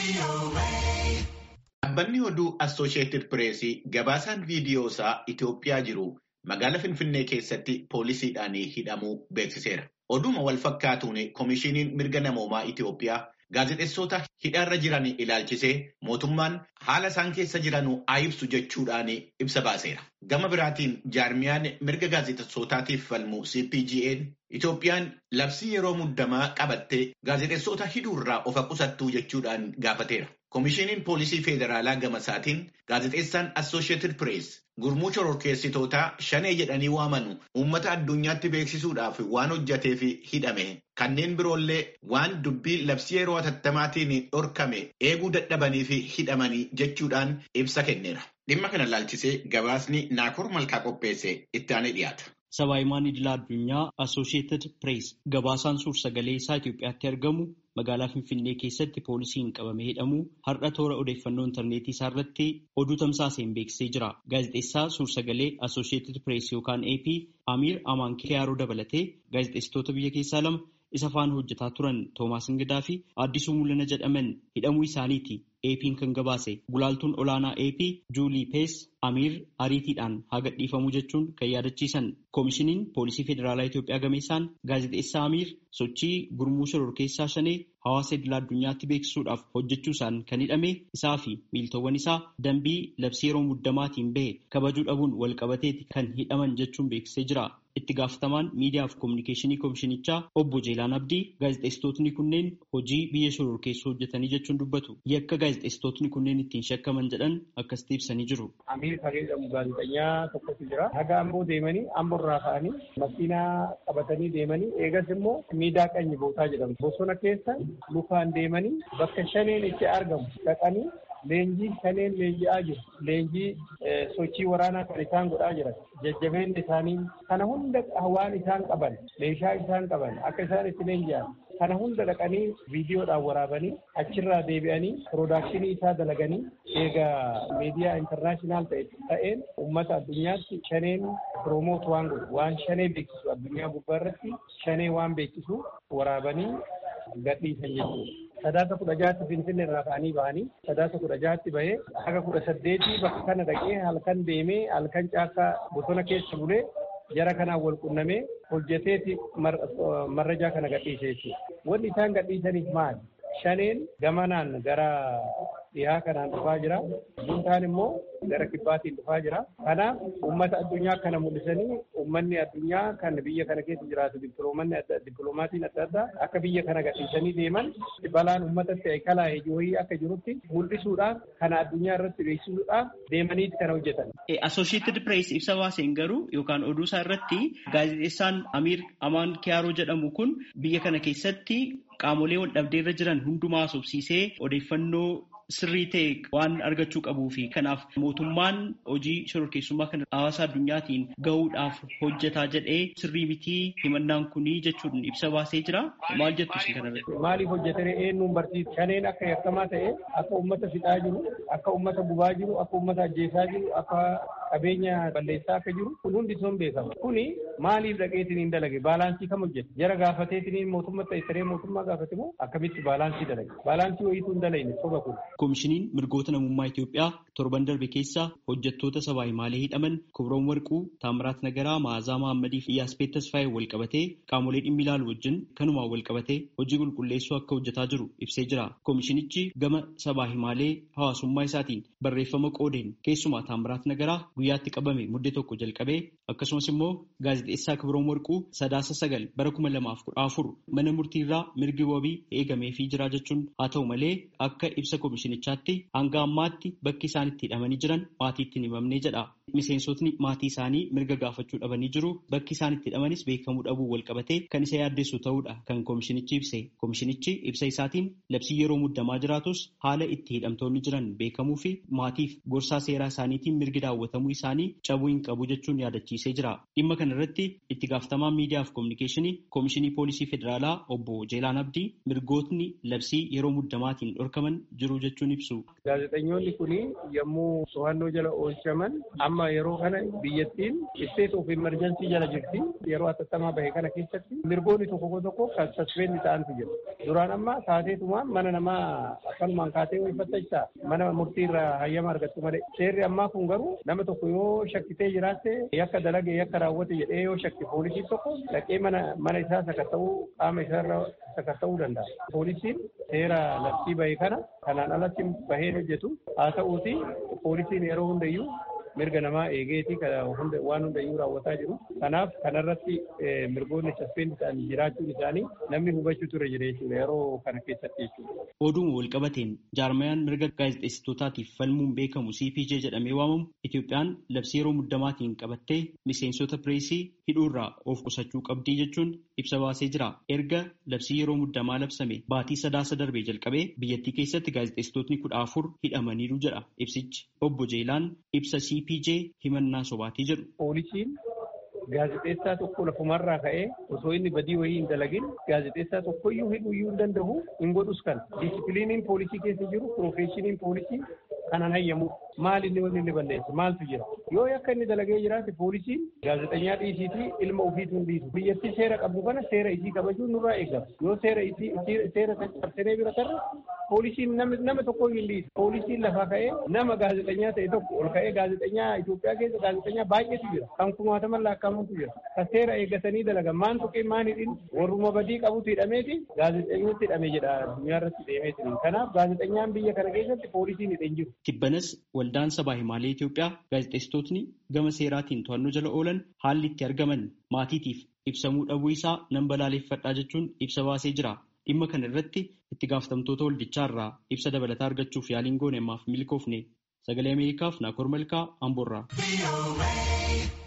Dhaabbanni oduu Assooshiyetid Pireesii gabaasaan viidiyoo isaa Itoophiyaa jiru magaalaa Finfinnee keessatti poolisiidhaan hidhamuu beeksiseera. Oduma wal fakkaatuun Komishiiniin Mirga Namoomaa Itoophiyaa gaazexeessota hidhaarra jiran ilaalchisee mootummaan haala isaan keessa jiran haa ibsu jechuudhaan ibsa baaseera. Gama biraatiin jaarmiyaan mirga gaazexeessotaatiif falmu CPGN Itoophiyaan labsii yeroo muddamaa qabattee gaazexeessota hidhuurraa of qusattuu jechuudhaan gaafateera. Komishiiniin Poolisii Federaalaa gama isaatiin gaazexeessaan Assooshiyetid Pirees gurmuu shororkeessitootaa shanee jedhanii waamanu uummata addunyaatti beeksisuudhaaf waan hojjateef hidhame kanneen biroollee waan dubbii labsii yeroo atattamaatiin dhorkame eeguu dadhabanii fi hidhamanii jechuudhaan ibsa kenneera. Dhimma kana laalchisee gabaasni Naakoor Malkaa qopheesse itti aanee dhiyaata. Sabaahimaan idila addunyaa Assooshiyetid Pirees gabaasaan suur-sagalee isaa Itoophiyaatti argamu magaalaa Finfinnee keessatti poolisiin qabamee hidhamu har'a toora odeeffannoo intarneetii isaa irratti oduu tamsaaseen beeksisee jira. Gaazexeessaa suur-sagalee Assooshiyetid Pirees yookaan AP Amiir Amaan Kiyaaroo dabalatee gaazexeessitoota biyya keessaa lama isa faana hojjetaa turan Toomaas Ingidaa fi Addisuu Mul'ana jedhaman hidhamuu isaaniiti. AP'n kan gabaase gulaaltuun olaanaa AP Juulii Pees Amiir ariitiidhaan haa gadhiifamuu jechuun kan yaadachiisan koomishiniin poolisii federaalaa Itoophiyaa gameessaan gaazexeessaa Amiir sochii gurmuu shororkeessaa shanee hawaasa idilaa addunyaatti beeksisuudhaaf hojjechuusaan kan hidhame isaa fi miiltowwan isaa dambii labsii yeroo muddamaatiin bahe kabajuu dhabuun walqabateeti kan hidhaman jechuun beeksisee jira. Itti gaafatamaan miidiyaa fi koominikeeshinii koomishinichaa obbo Jeelaan Abdii gaazexeessitootni kunneen hojii biyya shororkeessuu hojjetanii jechuun dubbatu. Yakka gaazexeessitootni kunneen ittiin shakkaman jedhan akkasitti ibsanii jiru. Amiir kan jedhamu gaazexeessaa tokkotu jira. Haga amboo deemanii amboo irraa ka'anii makiinaa qabatanii deemanii eegas immoo miidaa qanyi bootaa jedhamu. Bosona keessa lukaan deemanii bakka shaneen itti argamu dhaqanii leenjii shaneen leenji'aa jiru. Leenjii sochii waraanaa kan isaan godhaa jiran. Jajjabeenyi isaanii kana hunda waan isaan qaban meeshaa isaan qaban akka isaan itti leenji'an kana hunda dhaqanii viidiyoodhaan waraabanii achirraa deebi'anii piroodakshinii isaa dalaganii eegaa miidiyaa intarnaashinaal ta'een uummata addunyaatti shaneen piroomoot waan godhu waan shanee beeksisu addunyaa gubbaa irratti shanee waan beeksisu waraabanii gadhiisan jechuudha. sadaasa kudha jaatti finfinnee irraa ka'anii bahanii sadaasa kudha jaatti bahee haga kudha saddeetii bakka kana dhaqee halkan deemee halkan caakkaa bosona keessa bulee jara kanaan wal qunnamee hojjeteeti marrajaa kana gadhiise jechuudha. Wanni isaan gadhiisaniif maali? Shaneen gamanaan gara dhihaa kanaan dhufaa jira. Buntaan immoo gara kibbaatiin dhufaa jira. Kanaaf uummata addunyaa kana mul'isanii uummanni addunyaa kan biyya kana keessa jiraatu dippiloomatiin adda addaa akka biyya kana gadhiisanii deeman balaan uummatatti kalaa hojii akka jirutti mul'isuudhaaf kana addunyaa irratti beeksisuudhaaf deemaniiti kana hojjetan. Associated Press ibsa baaseen garuu yookaan oduu isaa irratti gaazexeessaan Amiir Amaan Kiyaaroo jedhamu kun biyya kana keessatti qaamolee wal dhabdeerra jiran hundumaa haasofsiisee odeeffannoo sirrii ta'e waan argachuu qabuu fi kanaaf mootummaan hojii shororkeessummaa kana hawaasa addunyaatiin gahuudhaaf hojjetaa jedhee sirrii mitii himannaan kunii jechuun ibsa baasee jira. Maal jettu isin kanarratti? Maaliif hojjetanii eenyuun barsiisa? Shaneen akka yakkamaa ta'e akka uummata fixaa jiru, akka uummata gubaa jiru, akka uummata ajjeesaa jiru, akka qabeenya balleessaa akka jiru kun hundi sun beekama. Kuni maaliif dhaqeetiin hin dalage? Baalaansii kam hojjete? Jara gaafateetiin mootummaa ta'e siree mootummaa gaafate moo akkamitti baalaansii dalage? Baalaansii wayiituu hin dalagne soba kun. Koomishiniin mirgoota namummaa Itoophiyaa torban darbe keessa hojjettoota sabaa himaalee hidhaman Kobroon Warquu, Taamiraat Nagaraa, Maazaa Mahammadii fi Yaaspeet Tasfaayee wal qabatee qaamolee dhimmi ilaalu wajjin kanumaan wal qabatee hojii qulqulleessuu akka hojjetaa jiru ibsee jira. Koomishinichi gama sabaa himaalee hawaasummaa isaatiin barreeffama qoodeen keessumaa Taamiraat Nagaraa guyyaatti qabame muddee tokko jalqabee akkasumas immoo gaazexeessaa Kibroon Warquu sadaasa sagal bara kuma lamaaf kudha afur mana murtiirraa mirgi wabii eegameefii jira jechuun haa ta'u malee akka ibsa koomishinichaatti hanga ammaatti bakki isaan itti hidhamanii jiran maatiitti hin himamnee jedha. Miseensotni maatii isaanii mirga gaafachuu dhabanii jiru bakki isaan itti hidhamanis beekamuu dhabuu wal qabatee kan isa yaaddeessu ta'uudha kan koomishinichi ibse. Koomishinichi ibsa isaatiin labsii yeroo muddamaa jiraatus haala itti hidhamtoonni jiran beekamuu fi maatiif gorsaa seeraa isaaniitiin mirgi daawwatamuu isaanii cabuu hin qabu jechuun yaadachiisee jira. Dhimma kana irratti itti gaafatamaan miidiyaa fi koominikeeshinii koomishinii poolisii federaalaa obbo Jeelaan Abdii mirgootni labsii yeroo muddamaatiin dhorkaman jiru jechuun ibsu. Gaazexeessitoonni kun yommuu to'annoo jala oolchaman amma yeroo kana biyyattiin state of emergency jala jirti yeroo atattamaa bahe kana keessatti mirgoonni tokko tokko kan saspeendi ta'antu jira duraan amma taateetumaan mana namaa akkanumaan kaatee wayfattachaa mana murtiirraa hayyama argattu malee seerri ammaa kun garuu nama tokko yoo shakkitee jiraatte yakka dalage yakka raawwate jedhee yoo shakki poolisiin tokko dhaqee mana mana isaa sakatta'uu qaama isaarra sakatta'uu danda'a poolisiin seera labsii bahe kana kanaan alatti bahee hojjetu haa ta'uuti poolisiin yeroo hundayyuu mirga namaa eegeeti waan hundayyuu raawwataa jiru. Kanaaf kanarratti mirgoonni saspeendi ta'an jiraachuun isaanii namni hubachuu ture jira jechuudha yeroo kana keessatti jechuudha. Oduuma walqabateen jaarmayaan mirga gaazexeessitootaatiif falmuun beekamu CPJ jedhamee waamamu Itoophiyaan labsii yeroo muddamaatiin qabattee miseensota pireesii hidhuurraa of qusachuu qabdii jechuun ibsa baasee jira. Erga labsii yeroo muddamaa labsame baatii sadaasa darbee jalqabee biyyattii keessatti gaazexeessitootni kudha afur hidhamaniiru jedha ibsichi. Obbo Jeelaan ibsa CPJ himannaa sobaatii jedhu. Poolisiin gaazexeessaa tokko lafumarraa ka'ee osoo inni badii wayii hin dalagin gaazexeessaa tokkoyyuu hidhuuyyuu hin danda'u hin godhus kan diisipiliiniin poolisii keessa jiru piroofeeshiniin poolisii kanan hayyamu maal inni wanni inni balleessa maaltu jira yoo yakka inni dalagee jiraate poolisiin gaazexeenyaa dhiisiitii ilma ofiitu hin dhiisu biyyattii seera qabdu kana seera isii kabajuun nurraa eegama yoo seera isii seera cabsinee bira tarre poolisiin nama tokkoyyuu hin dhiisu poolisiin lafaa ka'ee nama gaazexeenyaa ta'e tokko ol ka'ee gaazexeenyaa Itoophiyaa keessa gaazexeenyaa baay'eetu jira kan kumaataman lakkaa'amantu jira kan seera eeggatanii dalagan maan tuqee maan hidhin warruma badii qabutu hidhameeti gaazexeenyatti hidhame jedha addunyaa irratti deemeetiin kanaaf gaazexeenyaan biyya kana keessatti poolisiin hidheen jiru. Tibbanas waldaan sabaa himaalee Itoophiyaa gaazexeessitootni gama seeraatiin to'annoo jala oolan haalli itti argaman maatiitiif ibsamuu dhabuu isaa nan balaaleffadhaa jechuun ibsa baasee jira. Dhimma kana irratti itti gaafatamtoota waldichaa irraa ibsa dabalataa argachuuf yaaliin goone ammaaf milkoofne sagalee Ameerikaaf Naakoor Malkaa Amboorraa.